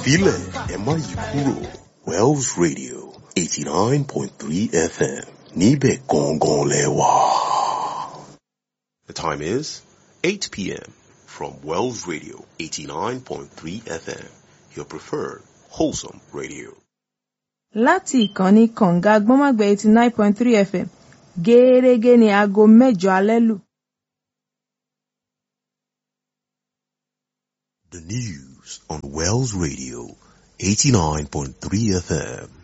filẹ̀ ẹ má yí kúrò Wells Radio eighty nine point three FM níbẹ̀ gangan lẹ wà. The time is eight p.m. from Wells Radio eighty nine point three FM your preferred wholesome radio. láti ìkànnì kànga gbọ́nmágbẹ́ eighty nine point three fm gẹ́ẹ́rẹ́gẹ́ ní aago mẹ́jọ alẹ́ lù. The news on Wells Radio 89.3 FM